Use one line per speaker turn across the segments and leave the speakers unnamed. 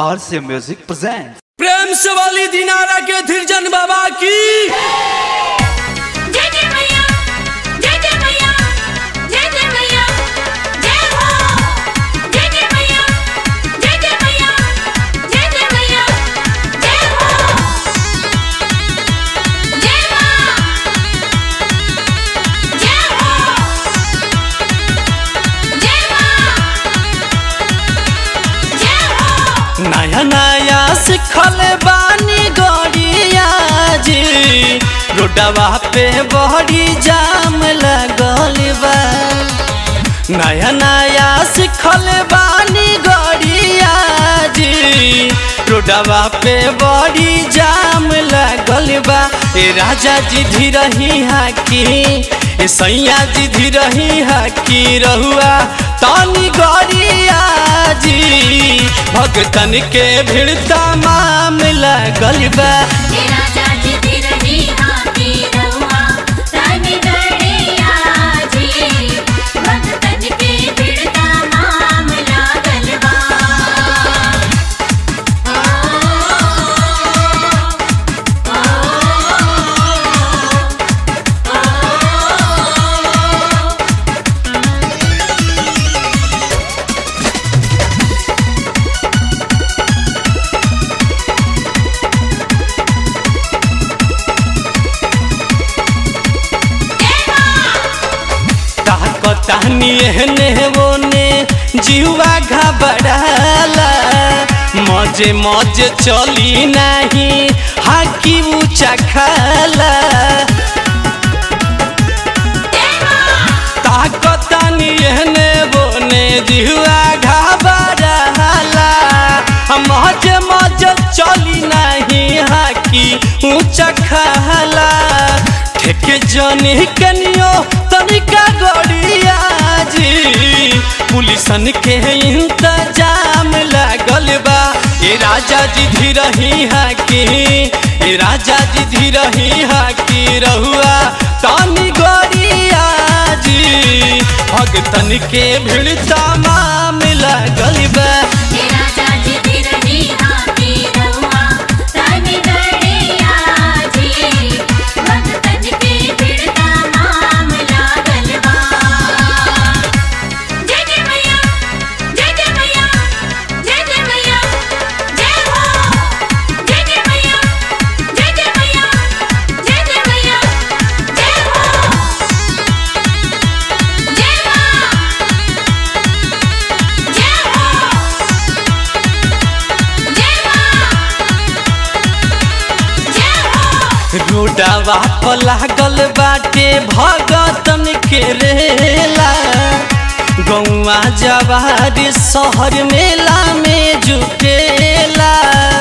RC Music presents.
प्रेम से वाली दिनारा के धीरजन बाबा की
जय जय मैया जय जय मैया जय जय मैया जय हो जय जय मैया जय जय मैया जय जय मैया जय हो जय मां जय हो जय मां जय हो
नया नया सिखल बानी गड़िया जी रोडवा पे बड़ी जाम लगल बा नया नया सिखल बानी गड़िया जी रोडवा पे बड़ी जाम लगल बा ए राजा जी धीरही हाकी ए सैया जी धीरही हाकी रहुआ तानी गड़िया जी भगतन के भीड़ तमाम लगल बा
हे राजा जी धीरही हाथी रहुआ तनि गड़िया जी भगतन के भीड़ तमाम लागल बा
ताकतानी एहने ओने जीवा घबराला मजे मजे चली नहीं हाकी ऊंचा खाला ताकतानी एहने बोने जीवा घबराला मजे मजे चली नहीं हाकी ऊंचा खाला ठेके जनी कनियो तनिका गड़िया जी पुलिसन के इंतजाम लागल बा ए राजा जी धीरही हाकी ए राजा जी धीरही हाकी रहुआ तानी गड़िया जी भगतन के भीड़ तमाम लागल बा
हे राजा जी धीरही हाथी रहुआ तनि गड़िया जी भगतन के भीड़ तमाम लागल बा जय जय मैया जय जय मैया जय जय मैया जय हो जय जय मैया जय जय मैया जय जय मैया जय हो जय मां जय हो जय मां जय हो
रोडवा पर लागल बाटे भगतन के रेला गौवा जवार शहर मेला में जुटेला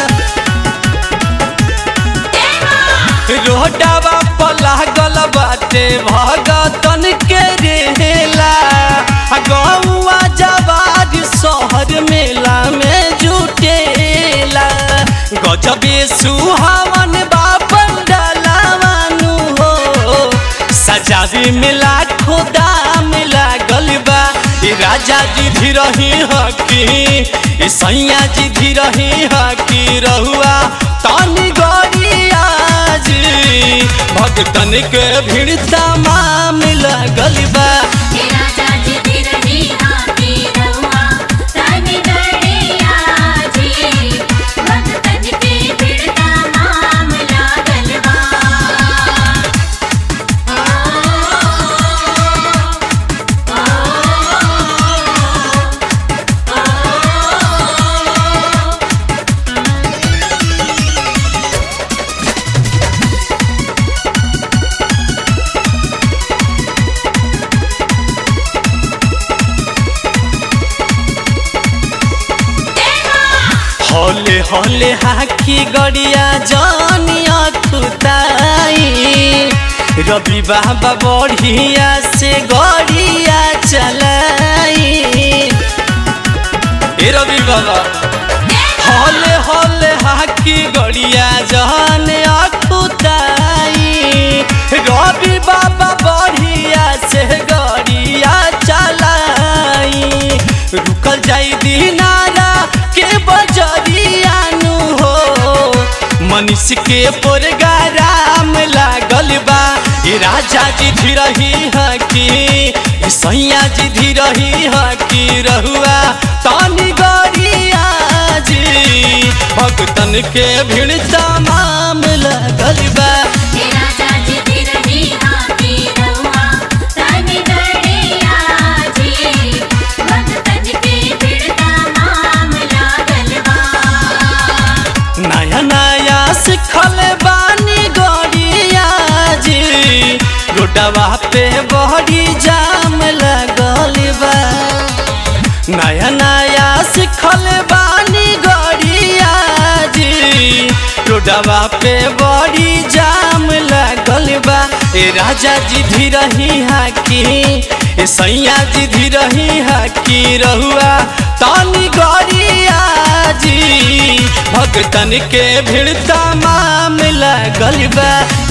रोडवा पर लागल बाटे भगतन के रेला गौवा जवार शहर मेला में जुटेला गजबे सुहावन बापन डलावानु हो सजावे में लाखों दाम लागल बा ए राजा जी धीरही हकी ए सैया जी धीरही हकी रहुआ तानी गड़िया जी भगतन के भीड़ तमाम लागल बा
हे राजा जी धीरही हाथी रहुआ तनि गड़िया जी भगतन के भीड़ तमाम लागल बा
हौले हौले हाकी गड़िया जानिया खुदाई रवि बाबा बढ़िया से गड़िया चलाई ए रवि बाबा हौले हौले हाकी गड़िया जानिया खुदाई रवि बाबा बढ़िया से गड़िया चलाई रुकल जाई दिनारा के बजरिया पुलिस के प्रोग्राम लागल बा ए राजा जी धीरही हकी ए सैया जी धीरही हकी रहुआ तानी गरिया जी भक्तन के भीड़ तमाम लागल बा
हे राजा जी धीरही हाथी रहुआ तनि गड़िया जी भक्तन के भीड़ तमाम लागल बा
नया नया सिखल बानी गरिया जी रोडवा पे बड़ी जाम लगल बा नया नया सिखल बानी गरिया जी रोडवा पे बड़ी जाम लगल बा ए राजा जी धीरही हाकी ए सैया जी धीरही हाकी रहुआ तानी गरिया जी भक्तन के भीड़ तमाम लागल बा